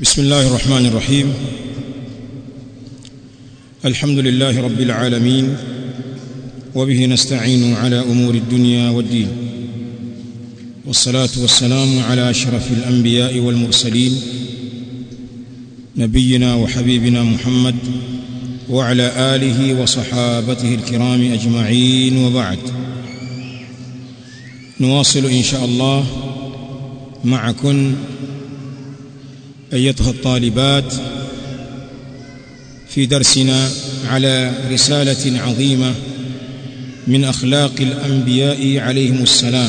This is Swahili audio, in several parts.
بسم الله الرحمن الرحيم الحمد لله رب العالمين وبه نستعين على امور الدنيا والدين والصلاه والسلام على اشرف الانبياء والمرسلين نبينا وحبيبنا محمد وعلى اله وصحابته الكرام اجمعين وبعد نواصل ان شاء الله معكم ايتها الطالبات في درسنا على رساله عظيمه من اخلاق الانبياء عليهم السلام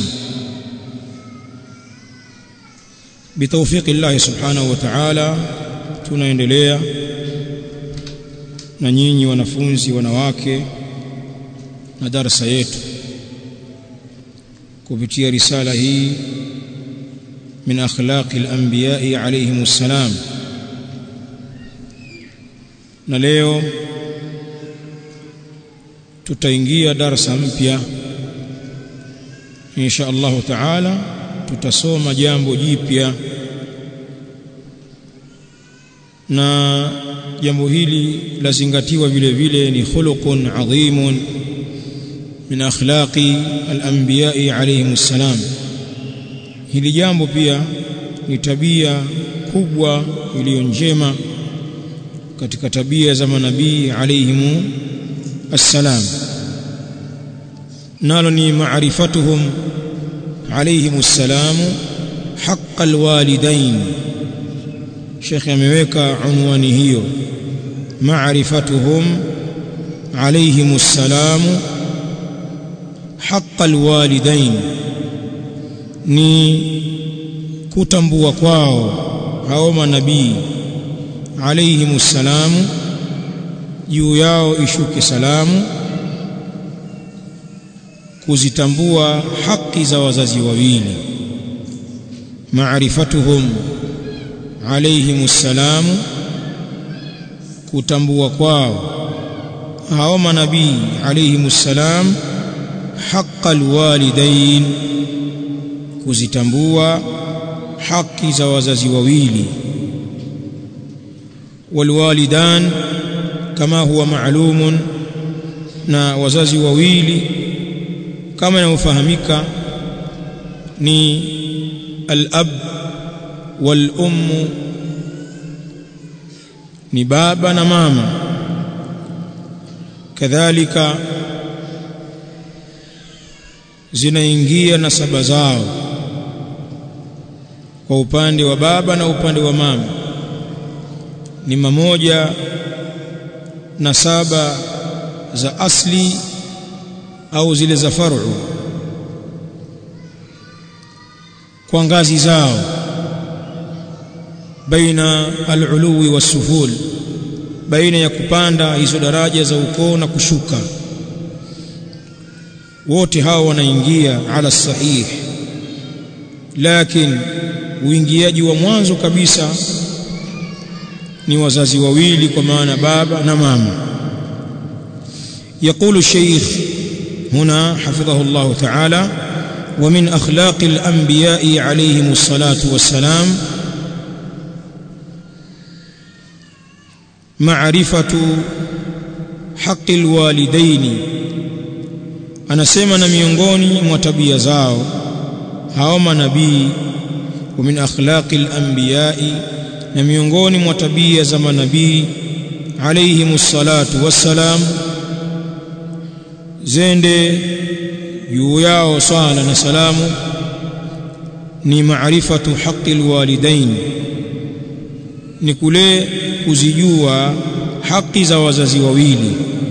بتوفيق الله سبحانه وتعالى tunaendelea na nyinyi wanafunzi wanawake na darasa yetu kupitia risala hii min akhlaqi al-anbiya'i alayhim assalam na leo tutaingia darasa mpya insha Allah taala tutasoma jambo jipya na jambo hili lazingatiwa vile vile ni khuluqun adhimun min akhlaqi al-anbiya'i alayhim assalam hili jambo pia ni tabia kubwa iliyo njema katika tabia za manabii alayhimu assalam nalo ni maarifatuhum alayhimu assalam haqqa alwalidain Sheikh ameweka unwani hiyo maarifatuhum alayhimu assalam haqqa alwalidain ni kutambua kwao hao manabii alayhimu salamu juu yao ishuke salamu kuzitambua haki za wazazi wawili maarifatuhum alayhimu salamu kutambua kwao hao manabii alayhimu salam haqqal walidain kuzitambua haki za wazazi wawili walwalidan kama huwa maalumun na wazazi wawili kama inavyofahamika ni al-ab wal-umm ni baba na mama kadhalika zinaingia nasaba zao kwa upande wa baba na upande wa mama ni mamoja na saba za asli au zile za faru kwa ngazi zao baina al-uluwi was-suful baina ya kupanda hizo daraja za ukoo na kushuka wote hao wanaingia ala sahih lakini uingiaji wa mwanzo kabisa ni wazazi wawili kwa maana baba na mama يقول الشيخ هنا حفظه الله تعالى ومن أخلاق الأنبياء عليهم الصلاة والسلام معرفة حق الوالدين أنا سيما miongoni mwa tabia zao hao manabii ومن أخلاق الأنبياء na miongoni mwa tabia za manabii alayhimu salatu wassalam zende juu yao swala na salamu ni maarifatu haqi alwalidain ni kule kuzijua haki za wazazi wawili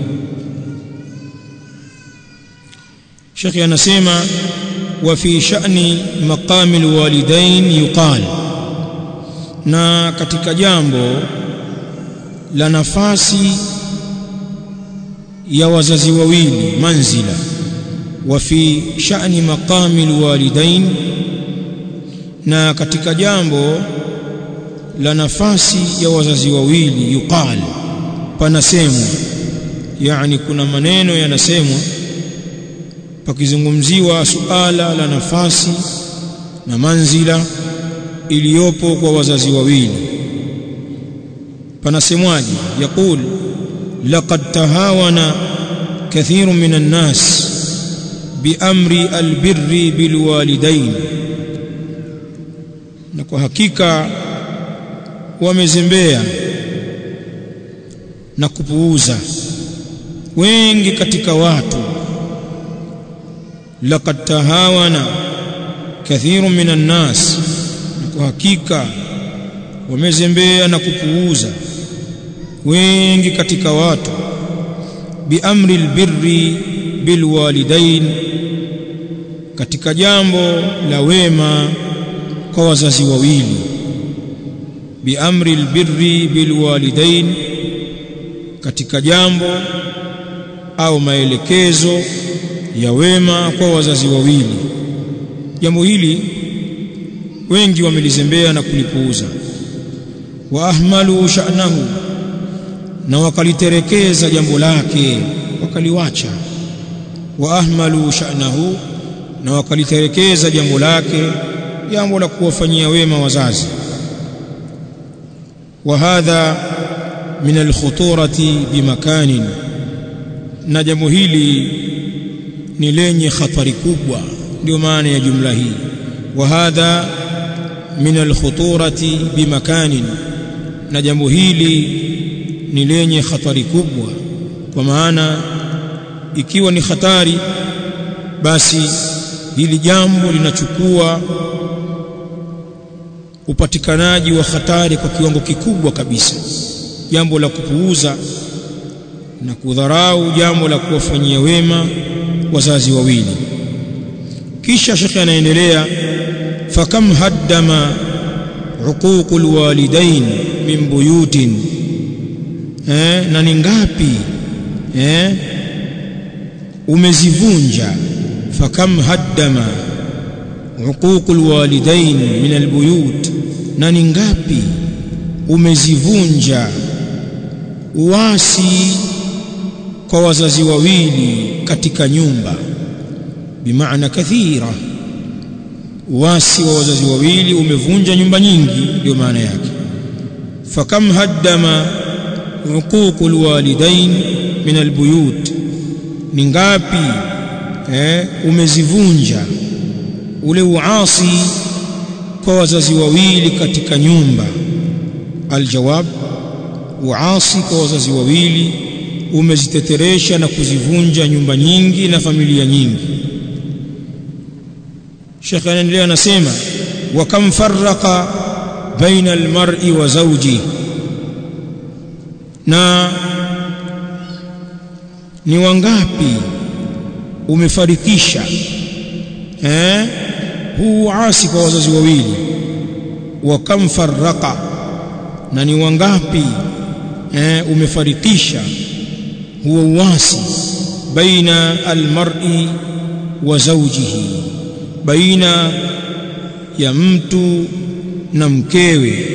Sheikh anasema wa fi sha'ni maqami alwalidain yuqal na katika jambo la nafasi ya wazazi wawili manzila wa fi sha'ni maqami alwalidain na katika jambo la nafasi ya wazazi wawili yuqal panasemwa yani kuna maneno yanasemwa pakizungumziwa suala la nafasi na manzila iliyopo kwa wazazi wawili panasemwaje yaqul laqad tahawana kathirun minan nas biamri albirri bilwalidain na kwa hakika wamezembea na kupuuza wengi katika watu laqad tahawana kathirun minan nas kwa hakika wamezembea na kupuuza wengi katika watu biamri albirri bilwalidain katika jambo la wema kwa wazazi wawili biamri albirri bilwalidain katika jambo au maelekezo ya wema kwa wazazi wawili jambo hili wengi wamelizembea na kulipuuza wa ahmalu sha'nahu na wakaliterekeza jambo lake wakaliwacha wa ahmalu sha'nahu na wakaliterekeza jambo lake jambo la kuwafanyia wema wazazi wa hadha min alkhuturati bimakanin na jambo hili ni lenye khatari kubwa ndio maana ya jumla hii wa hadha min alkhuturati bimakanin na jambo hili ni lenye hatari kubwa kwa maana ikiwa ni hatari basi hili jambo linachukua upatikanaji wa hatari kwa kiwango kikubwa kabisa jambo la kupuuza na kudharau jambo la kuwafanyia wema wazazi wawili kisha shekhe anaendelea fakam haddama uququl walidain min buyutin eh, na ni ngapi eh, umezivunja fakam haddama uququl walidain min albuyut na ni ngapi umezivunja uasi kwa wazazi wawili katika nyumba bimaana kathira uasi wa wazazi wawili umevunja nyumba nyingi ndio maana yake fakam haddama uququl walidain min albuyut ni ngapi eh, umezivunja ule uasi kwa wazazi wawili katika nyumba aljawab uasi kwa wazazi wawili umeziteteresha na kuzivunja nyumba nyingi na familia nyingi Sheikh anaendelea anasema wa kam farraqa baina almar'i wa zawji na ni wangapi umefarikisha eh huu asi kwa wazazi wawili wa kam farraqa na ni wangapi eh umefarikisha huo uasi baina almar'i wa zawjihi baina ya mtu na mkewe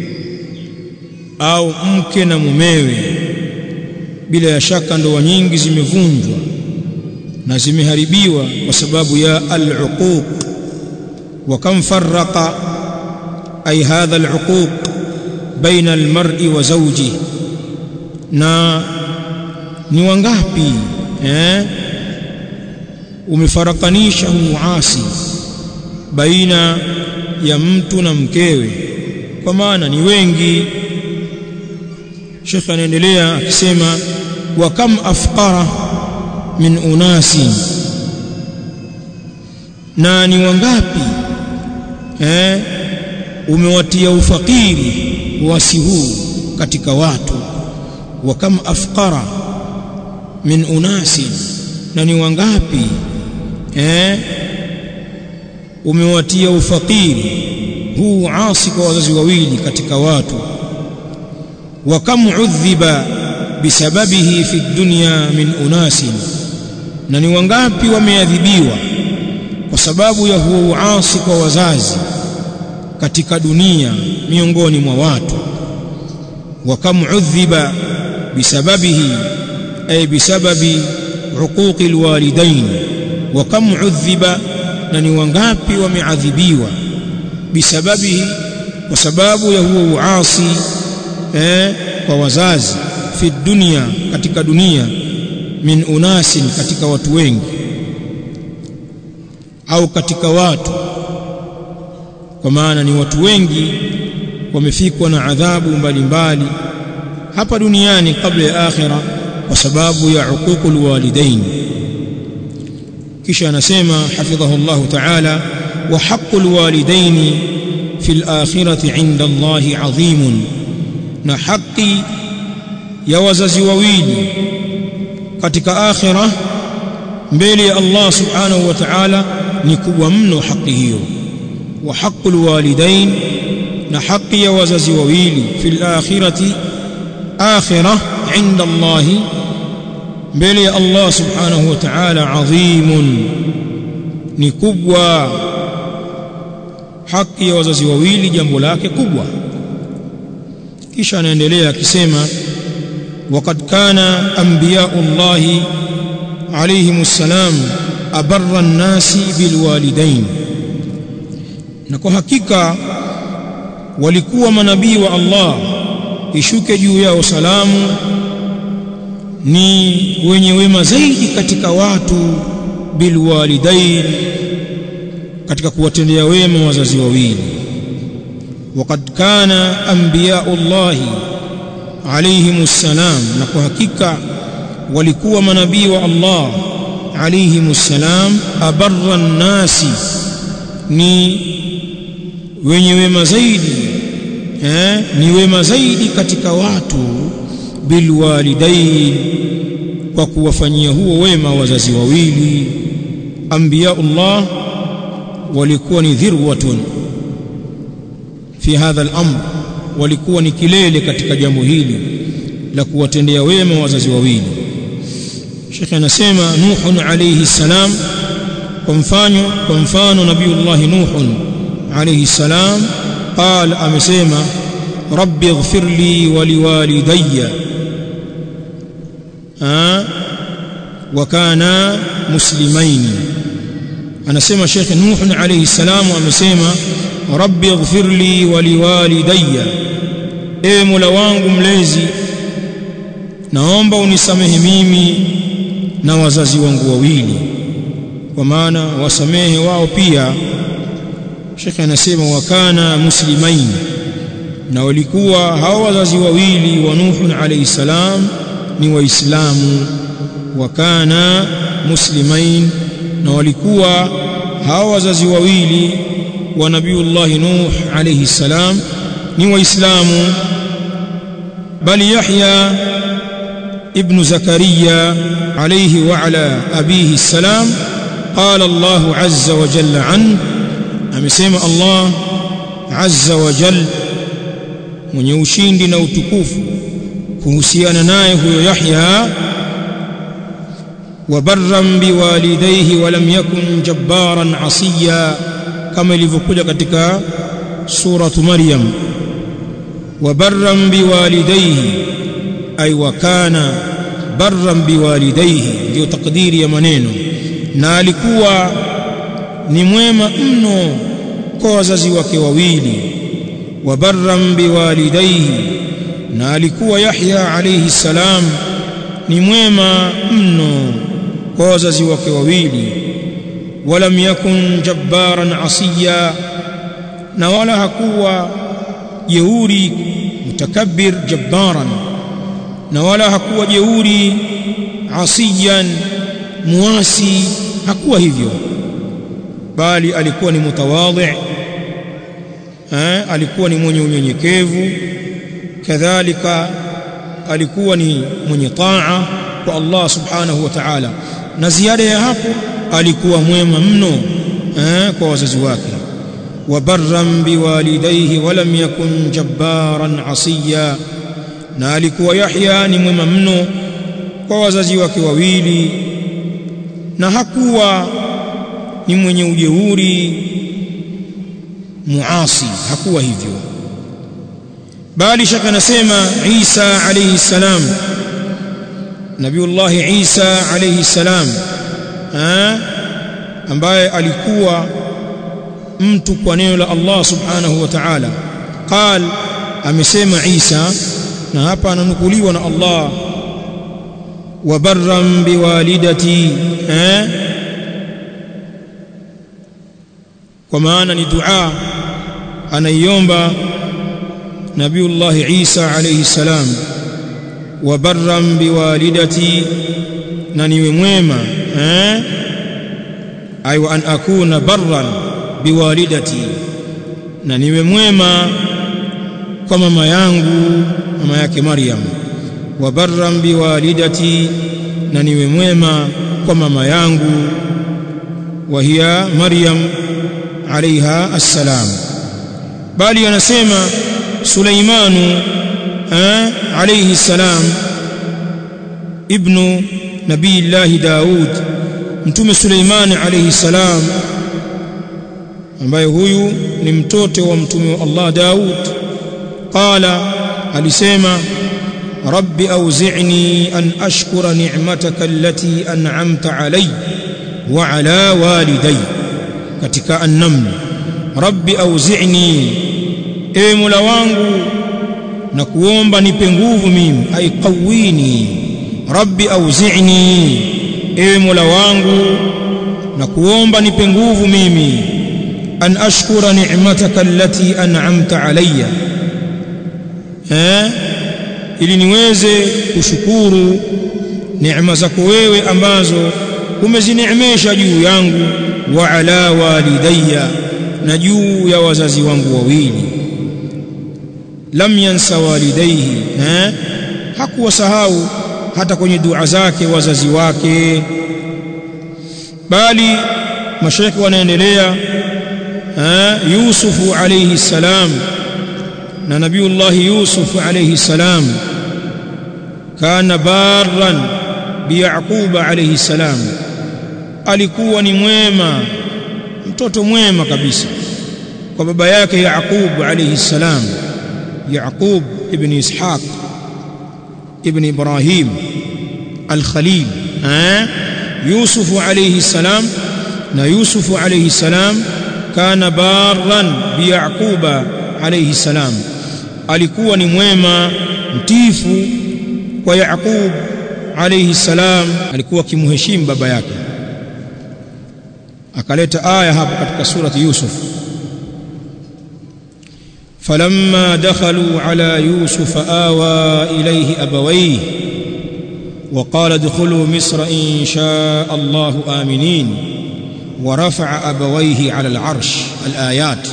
au mke na mumewe bila ya shaka ndoa nyingi zimevunjwa na zimeharibiwa kwa sababu ya al-uquq wa kam farraqa ay hadha al-uquq baina al-mar'i wa zawjihi na ni wangapi eh umefarakanisha uasi baina ya mtu na mkewe kwa maana ni wengi Sheikh anaendelea akisema wa kam afqara min unasi na ni wangapi eh umewatia ufakiri wasi huu katika watu wa kam afqara min unasi na ni wangapi eh umewatia ufakiri huu asi kwa wazazi wawili katika watu wa kam udhiba bisababihi fi dunya min unasin na ni wangapi wameadhibiwa kwa sababu ya huo uasi kwa wazazi katika dunia miongoni mwa watu wa kam udhiba bisababihi ay bisababi uquqi alwalidain wa kam udhiba na ni wangapi wameadhibiwa bisababihi kwa sababu ya huo uasi eh kwa wazazi fi dunya katika dunia min unasin katika watu wengi au katika watu kwa maana ni watu wengi wamefikwa na adhabu mbalimbali hapa duniani kabla ya akhira kwa sababu ya uququl walidain kisha anasema hafidhahu Allah ta'ala wa haqqul walidain fil akhirati 'inda Allah 'azimun na haki ya wazazi wawili katika akhira mbele ya Allah subhanahu wa ta'ala ni kubwa mno haki hiyo wa haqqul walidain na haki ya wazazi wawili fil akhirati akhirah inda Allah mbele ya Allah subhanahu wa ta'ala adhimun ni kubwa haki ya wazazi wawili jambo lake kubwa kisha anaendelea akisema وقد كان انبياء الله عليهم السلام أبر الناس بالوالدين na kwa hakika walikuwa manabii wa Allah ishuke juu yao salamu ni wenye wema zaidi katika watu bilwalidain katika kuwatendea wema wazazi wawili وقد كان انبياء الله عليهم السلام na kwa hakika walikuwa manabii wa Allah عليهم السلام أبر الناس ni wenye wema zaidi eh, ni wema zaidi katika watu bilwalidain kwa kuwafanyia huo wema wazazi wawili anbiyaullah walikuwa ni dhirwatun fi hadha al-amr walikuwa ni kilele katika jambo hili la kuwatendea wema wazazi wawili Sheikh anasema Nuhun alayhi salam kwa mfano kwa mfano Nabiiullah Nuhun alayhi salam قال amesema rabbi ighfir li wa liwalidayya wa kana muslimaini anasema Sheikh Nuhun alayhi salam amesema rabbi ighfir li wa liwalidayya ewe Mola wangu mlezi naomba unisamehe mimi na wazazi wangu wawili kwa maana wasamehe wao pia Sheikh anasema wakana muslimain na walikuwa hao wazazi wawili wa Nuh alayhi salam ni waislamu wakana muslimain na walikuwa hao wazazi wawili wa Nabiiullah Nuh alayhi salam ni waislamu bali Yahya ابن زكريا عليه وعلى أبيه السلام قال الله عز وجل عنه amesema Allah azza wa jal mwenye ushindi na utukufu kuhusiana naye huyo Yahya wa barran biwalidayhi wa lam yakun jabbaran asiya kama ilivyokuja katika suratu Maryam wa barran biwalidayhi ay wa kana barran biwalidayhi ndio takdiri ya maneno na alikuwa ni mwema mno kwa wazazi wake wawili wa barran biwalidayhi na alikuwa Yahya alayhi salam ni mwema mno kwa wazazi wake wawili walam yakun jabbaran asiya na wala hakuwa jeuri mutakabbir jabbaran na wala hakuwa jeuri asiyan muasi hakuwa hivyo bali alikuwa ni mutawadhi eh alikuwa ni mwenye unyenyekevu kadhalika alikuwa ni mwenye taa kwa Allah subhanahu wa ta'ala na ziada ya hapo alikuwa mwema mno eh kwa wazazi wake wa barran biwalidayhi wa lam yakun jabbaran asiya na alikuwa Yahya ni mwema mno kwa wazazi wake wawili na hakuwa ni mwenye ujeuri muasi hakuwa hivyo bali shaka nasema Isa alayhi salam Nabiullah Isa alayhi salam ambaye alikuwa mtu kwa neno la Allah subhanahu wa ta'ala qal amesema Isa na hapa ananukuliwa na Allah wa barran biwalidati eh kwa maana ni dua anaiomba Nabiullah Isa alayhi salam wa barran biwalidati na niwe mwema eh ay wa an akuna barran biwalidati na niwe mwema kwa mama yangu mama yake Maryam wa barran biwalidati na niwe mwema kwa mama yangu wa hiya Maryam عليها السلام bali anasema Suleimanu alayhi السلام ibnu nabii Allah Daud mtume Suleiman alayhi salam ambaye huyu ni mtoto wa mtume wa Allah Daud qala alisema rabbi auzi'ni an ashkura ni'mataka allati an'amta alayya wa ala walidayya katika an-naml rabbi auzi'ni ewe mola wangu na kuomba nipe nguvu mimi ai qawini rabbi auzi'ni ewe mola wangu na kuomba nipe nguvu mimi an ashkura ni'mataka allati an'amta alayya eh ili niweze kushukuru neema zako wewe ambazo umezineemesha juu yangu wa ala walidayya na juu ya wazazi wangu wawili lam yansa walidayhi eh hakuwasahau hata kwenye dua zake wazazi wake bali mashaikh wanaendelea eh Yusufu alayhi salam na nabiullah Yusuf alayhi salam kana barran bi Yaqub alayhi salam alikuwa ni mwema mtoto mwema kabisa kwa baba yake Yaqub alayhi salam Yaqub ibn Ishaq ibn Ibrahim al-Khalil eh Yusuf alayhi salam na Yusuf alayhi salam kana barran bi Yaquba alayhi salam alikuwa ni mwema mtifu kwa Yaqub alayhi salam alikuwa akimheshimu baba yake akaleta aya hapo katika surati Yusuf فلما دخلوا على يوسف آوى إليه أبويه وقال ادخلوا مصر إن شاء الله آمنين ورفع أبويه على العرش الآيات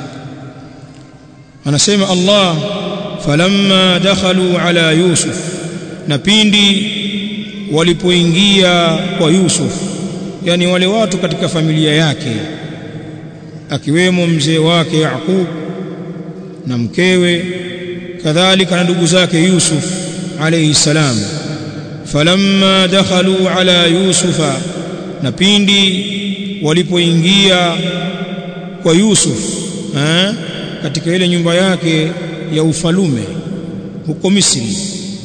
anasema Allah falamma dakhalu ala Yusuf na pindi walipoingia kwa Yusuf yani wale watu katika familia yake akiwemo mzee wake Yaqub na mkewe kadhalika na ndugu zake Yusuf alayhi salam falamma dakhalu ala Yusufa na pindi walipoingia kwa Yusuf eh katika ile nyumba yake ya ufalume huko Misri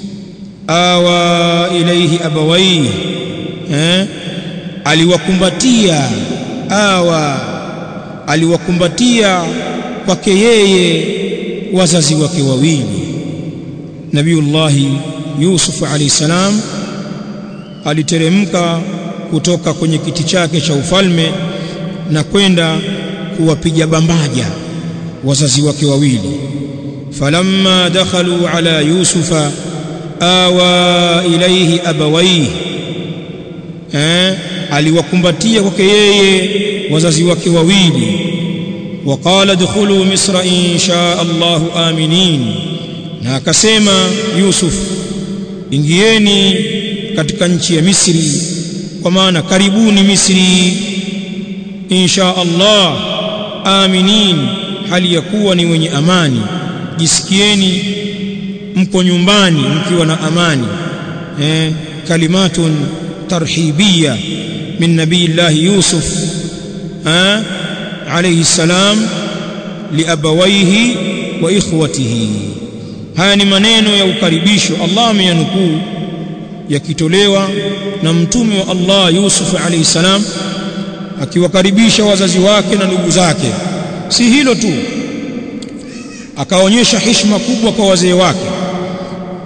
awa ilaihi abawai eh aliwakumbatia awa aliwakumbatia kwake yeye wazazi wake wawili Nabiullah Yusuf alayhi salam aliteremka kutoka kwenye kiti chake cha ufalme na kwenda kuwapiga bambaja wazazi wake wawili falamma dakhalu ala yusufa awa ilayhi abawayhi eh aliwakumbatia kwake yeye wazazi wake wawili وقال ادخلوا مصر إن شاء الله آمنين na akasema Yusuf ingieni katika nchi ya Misri kwa maana karibuni Misri insha Allah aminin hali ya kuwa ni wenye amani jisikieni mko nyumbani mkiwa na amani eh kalimatun tarhibia min nabiyillahi Yusuf eh alayhi salam liabawaihi wa ikhwatihi haya ni maneno ya ukaribisho Allah ameyanukuu yakitolewa na mtume wa Allah Yusuf alayhi salam akiwakaribisha wazazi wake na ndugu zake si hilo tu akaonyesha heshima kubwa kwa wazee wake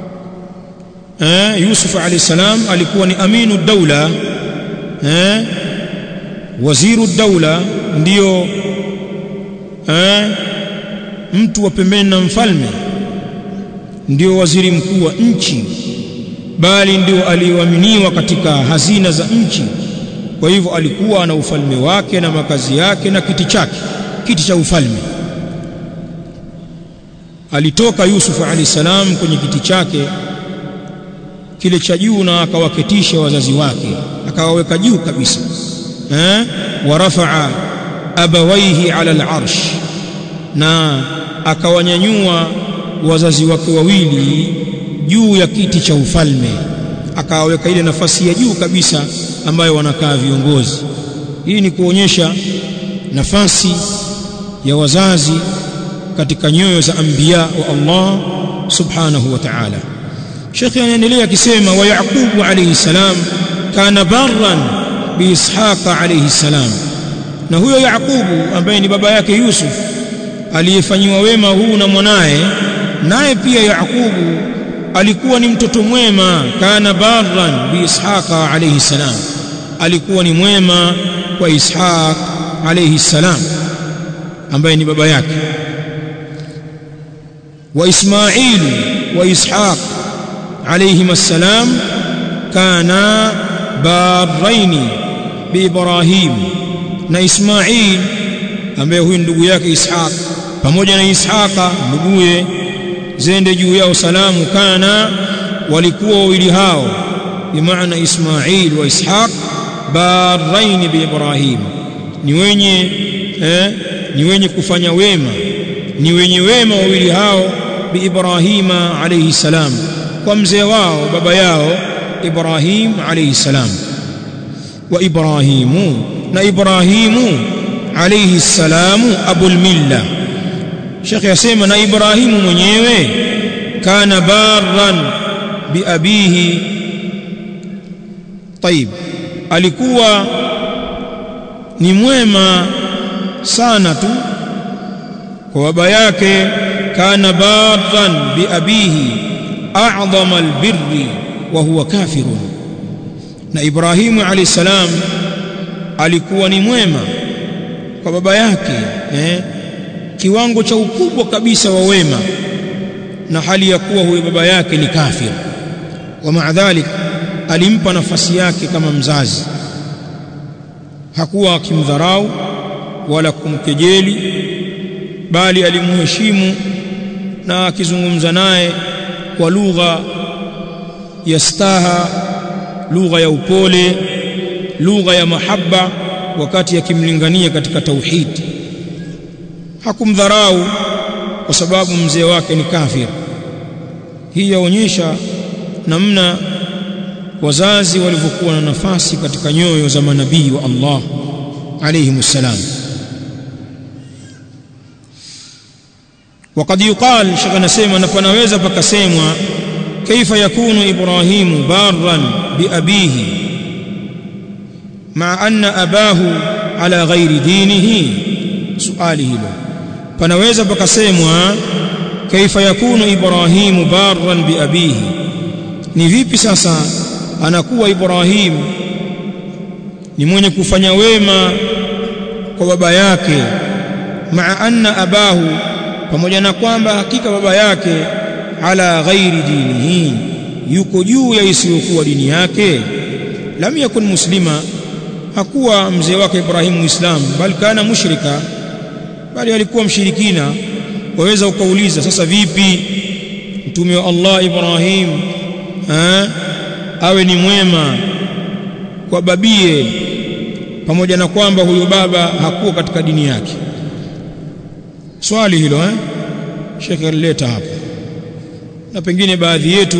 eh Yusuf alayhi salam alikuwa ni aminu daula eh waziru daula ndio eh mtu wa pembeni na mfalme ndio waziri mkuu wa nchi bali ndio aliyoaminiwa katika hazina za nchi kwa hivyo alikuwa na ufalme wake na makazi yake na kiti chake kiti cha ufalme alitoka Yusuf alayhi salam kwenye kiti chake kile cha juu na akawaketisha wazazi wake akawaweka juu kabisa eh warafaa abawaihi ala al-arsh na akawanyanyua wazazi wake wawili juu ya kiti cha ufalme akawaweka ile nafasi ya juu kabisa ambayo wanakaa viongozi hii ni kuonyesha nafasi ya wazazi katika nyoyo za anbiya wa Allah subhanahu wa ta'ala Sheikh anaendelea akisema wa Yaqub alayhi salam kana barran bi Ishaq alayhi salam na huyo Yaqubu ambaye ni baba yake Yusuf aliyefanyiwa wema huu na mwanaye naye pia Yaqubu alikuwa ni mtoto mwema kana barran bi Ishaq alayhi salam alikuwa ni mwema kwa Ishaq alayhi salam ambaye ni baba yake wa Ismail wa Ishaq alayhim assalam kana barraini bi Ibrahim na Ismail ambaye huyu ndugu yake Ishaq pamoja na Ishaqa nduguye zende juu yao salamu kana walikuwa wawili hao bimaana Ismail wa Ishaq barrain bi Ibrahim ni wenye eh, ni wenye kufanya wema ni wenye wema wawili hao bi Ibrahima alayhi salam kwa mzee wao baba yao Ibrahim alayhi salam wa Ibrahimu na Ibrahimu alayhi salamu abul milla Sheikh yasema na Ibrahimu mwenyewe kana barran bi abihi طيب alikuwa ni mwema sana tu kwa baba yake kana barran bi abihi a'zama albirri wa huwa kafirun na Ibrahimu alayhi salam alikuwa ni mwema kwa baba yake eh kiwango cha ukubwa kabisa wa wema na hali ya kuwa huyo baba yake ni kafir wa maadhalik alimpa nafasi yake kama mzazi hakuwa akimdharau wala kumkejeli bali alimheshimu na akizungumza naye kwa lugha ya staha lugha ya upole lugha ya mahaba wakati akimlingania katika tauhidi hakumdharau kwa sababu mzee wake ni kafir hii yaonyesha namna wazazi walivyokuwa na nafasi katika nyoyo za manabii wa Allah alayhi salam وقد يقال شيخ anasema na panaweza pakasemwa kaifa yakunu ibrahimu barran biabihi ma anna abahu ala ghairi dinihi suali hilo panaweza pakasemwa kaifa yakunu ibrahimu barran biabihi ni vipi sasa anakuwa ibrahim ni mwenye kufanya wema kwa baba yake maa anna abahu pamoja na kwamba hakika baba yake ala ghairi dinihi yuko juu ya isiyokuwa dini yake lam yakun muslima hakuwa mzee wake Ibrahim muislamu bali kana mushrika bali alikuwa mshirikina waweza ukauliza sasa vipi mtume wa Allah Ibrahim ha? awe ni mwema kwa babie pamoja na kwamba huyo baba hakuwa katika dini yake swali hilo eh Sheikh alileta hapa na pengine baadhi yetu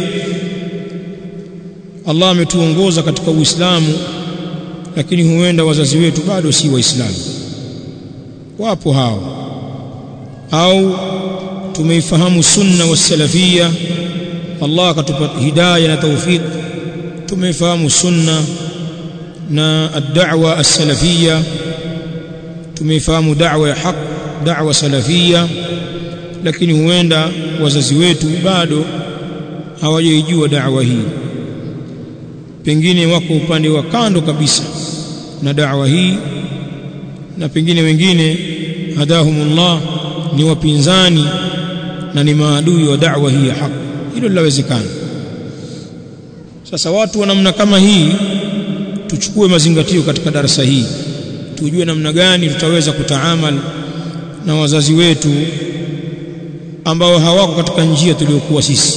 Allah ametuongoza katika Uislamu lakini huenda wazazi wetu bado si waislamu wapo hao au tumeifahamu sunna wa salafia Allah akatupa hidayah na tawfik tumeifahamu sunna na ad-da'wa as-salafia tumeifahamu da'wa ya haq da'wa salafia lakini huenda wazazi wetu bado hawajaijua da'wa hii pengine wako upande wa kando kabisa na da'wa hii na pengine wengine hadahumullah ni wapinzani na ni maadui wa da'wa hii ya haki hilo linawezekana sasa watu wa namna kama hii tuchukue mazingatio katika darasa hii tujue namna gani tutaweza kutaamal na wazazi wetu ambao hawako katika njia tuliyokuwa sisi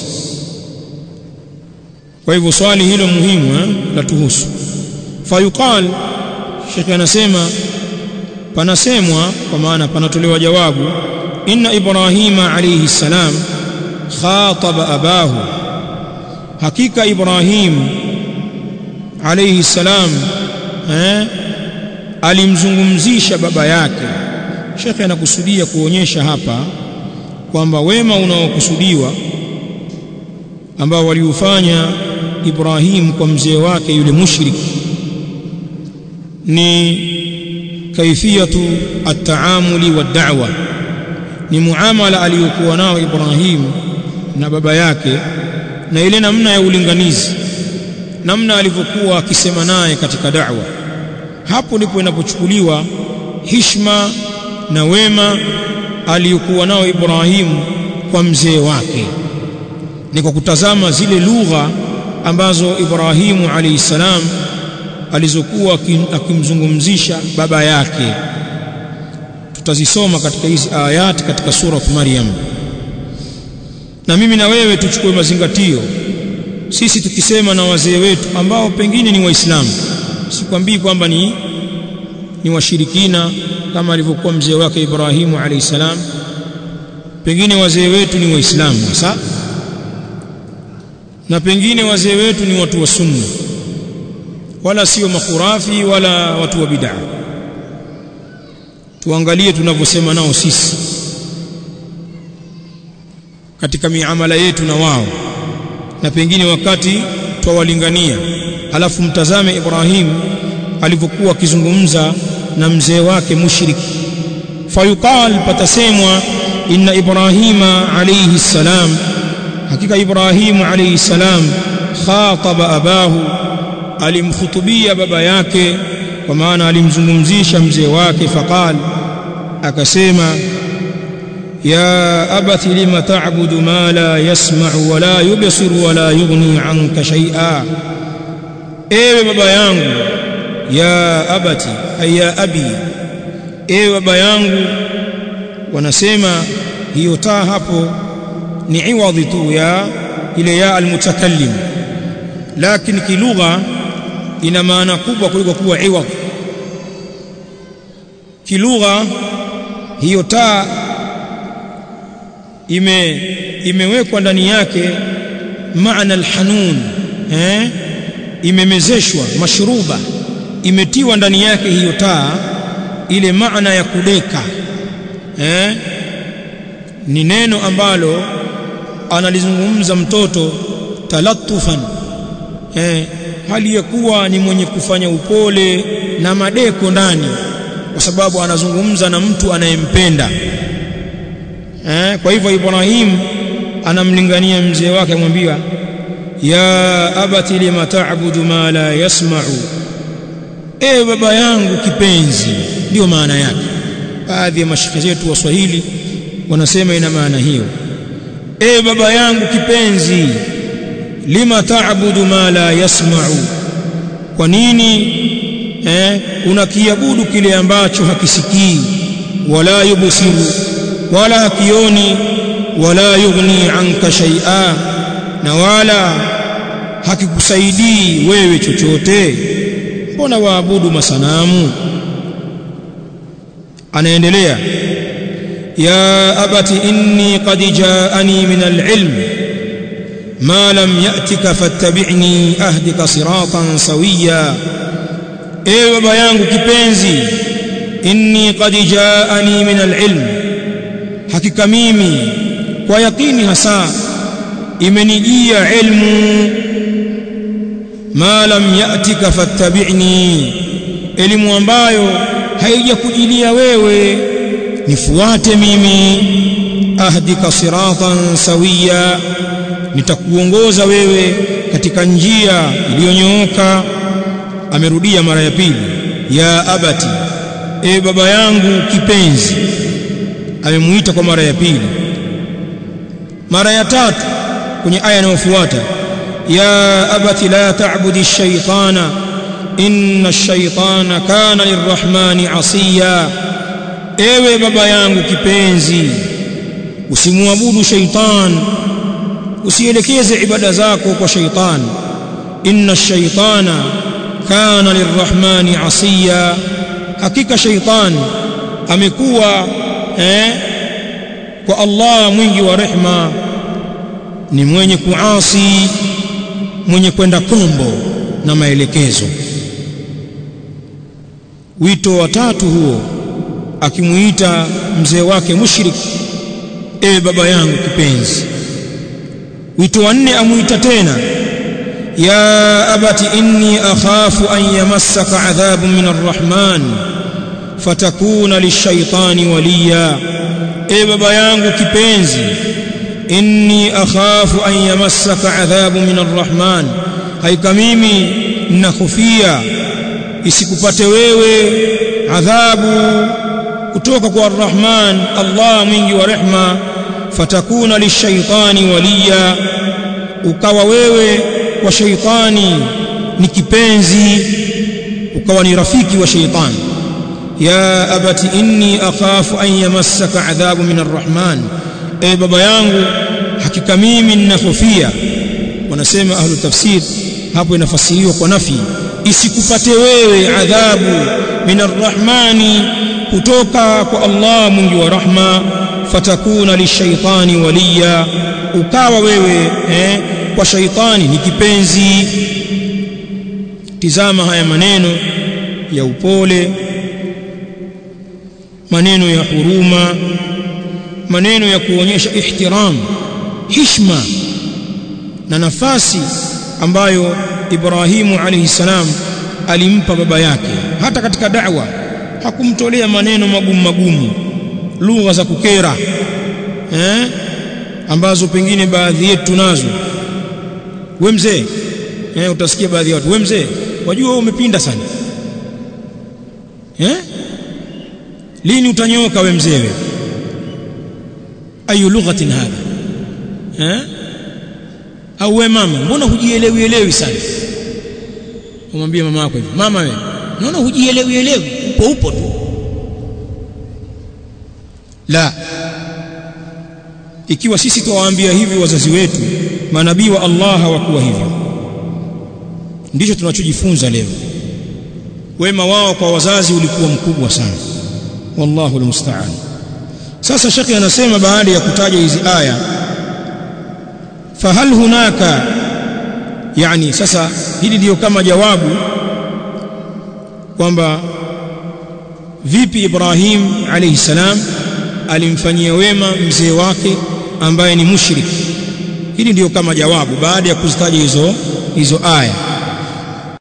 kwa hivyo swali hilo muhimu eh, la tuhusu fayuqal shekhe anasema panasemwa kwa maana panatolewa jawabu inna ibrahima alayhi salam khataba abahu hakika ibrahim alayhi salam eh, alimzungumzisha baba yake shekhe anakusudia kuonyesha hapa kwamba wema unaokusudiwa ambao waliufanya Ibrahim kwa mzee wake yule mushrik ni kaifiyatu at-taamuli wad-da'wa ni muamala aliyokuwa nao Ibrahim na baba yake na ile namna ya ulinganizi namna alivyokuwa akisema naye katika da'wa hapo ndipo inapochukuliwa hishma na wema aliyokuwa nao Ibrahim kwa mzee wake ni kwa kutazama zile lugha ambazo Ibrahimu alayhi salam alizokuwa akimzungumzisha baba yake tutazisoma katika hizi ayati katika sura Maryam na mimi na wewe tuchukue mazingatio sisi tukisema na wazee wetu ambao pengine ni waislamu sikwambii kwamba ni ni washirikina kama alivyokuwa mzee wake Ibrahimu alayhi salam pengine wazee wetu ni waislamu sasa na pengine wazee wetu ni watu wa sunna wala sio makhurafi wala watu wa bid'a tuangalie tunavyosema nao sisi katika miamala yetu na wao na pengine wakati twawalingania alafu mtazame Ibrahim alivyokuwa akizungumza na mzee wake mushrik fayuqal patasemwa inna ibrahima alayhi salam hakika ibrahimu alayhi salam khataba abahu alimkhutubia baba yake kwa maana alimzungumzisha mzee wake faqal akasema ya abati lima ta'budu ma la yasma'u wa la yubsiru wa la yughni 'anka shay'a ewe baba yangu ya abati ay ya abi ewe baba yangu wanasema hiyo taa hapo ni iwadhi tu ya ile ya almutakallim lakini kilugha ina maana kubwa kuliko kuwa iwadhi kilugha hiyo taa ime imewekwa ndani yake maana alhanun eh imemezeshwa mashruba imetiwa ndani yake hiyo taa ile maana ya kudeka eh ni neno ambalo analizungumza mtoto talattufan eh hali ya kuwa ni mwenye kufanya upole na madeko ndani kwa sababu anazungumza na mtu anayempenda eh kwa hivyo Ibrahim anamlingania mzee wake amwambia ya abati lima ta'budu ma la yasma'u ewe baba yangu kipenzi ndio maana yake baadhi ya mashikhi zetu waswahili wanasema ina maana hiyo ewe baba yangu kipenzi lima ta'budu ma la yasma'u kwa nini eh unakiabudu kile ambacho hakisikii wala yubsiru wala hakioni wala yughni anka shay'a na wala hakikusaidii wewe chochote mbona waabudu masanamu anaendelea ya abati inni qad jaani min alilm ma lam yatika fattabi'ni ahdika siratan sawiya ewe baba yangu kipenzi inni qad jaani min alilm hakika mimi kwa yakini hasa imenijia ilmu ma lam yatika fattabi'ni elimu ambayo haijakujilia wewe nifuate mimi ahdika siratan sawiya nitakuongoza wewe katika njia iliyonyooka amerudia mara ya pili ya abati e baba yangu kipenzi amemuita kwa mara ya pili mara ya tatu kwenye aya inayofuata ya abati la ta'budi ash-shaytana inna ash-shaytana kana lirrahmani asiya ewe baba yangu kipenzi usimwabudu shaytan usielekeze ibada zako kwa shaytan inna ash-shaytana kana lirrahmani asiya hakika shaytan amekuwa eh, kwa Allah mwingi wa rehma ni mwenye kuasi mwenye kwenda kombo na maelekezo wito wa tatu huo akimuita mzee wake mushrik ewe baba yangu kipenzi wito wa nne amuita tena ya abati inni akhafu an yamassaka adhabun min arrahman fatakuna lishaitani waliya e baba yangu kipenzi inni akhafu an yamassaka adhabu min arrahman haika mimi ninahofia isikupate wewe adhabu kutoka kwa arrahman Allah mwingi wa rehma fatakuna lishaitani waliya ukawa wewe kwa shaitani ni kipenzi ukawa ni rafiki wa shaitani ya abati inni akhafu an yamassaka adhabu min arrahman e baba yangu hakika mimi ninahofia wanasema ahlu tafsir hapo inafasiriwa kwa nafi isikupate wewe adhabu min arrahmani kutoka kwa Allah mwingi wa rahma fatakuna lishaitani waliya ukawa wewe eh, kwa shaitani ni kipenzi tizama haya maneno ya upole maneno ya huruma maneno ya kuonyesha ihtiram hishma na nafasi ambayo Ibrahimu alayhi salam alimpa baba yake hata katika da'wa hakumtolea maneno magumu magumu lugha za kukera eh ambazo pengine baadhi yetu tunazo we mzee eh utasikia baadhi ya watu we mzee wajua wewe umepinda sana eh lini utanyoka we mzee wewe ayu lughatin hadha eh au we mama mbona hujielewi elewi sana umwambie mama yako hivi mama wewe naona hujielewi elewi upo upo tu la ikiwa sisi tuwaambia hivi wazazi wetu manabii wa Allah hawakuwa hivyo ndicho tunachojifunza leo wema wao kwa wazazi ulikuwa mkubwa sana wallahu almusta'an sasa shekhi anasema baada ya kutaja hizi aya fahal hunaka yani sasa hili ndio kama jawabu kwamba vipi Ibrahim alayhi salam alimfanyia wema mzee wake ambaye ni mushrik hili ndio kama jawabu baada ya kuzitaja hizo hizo aya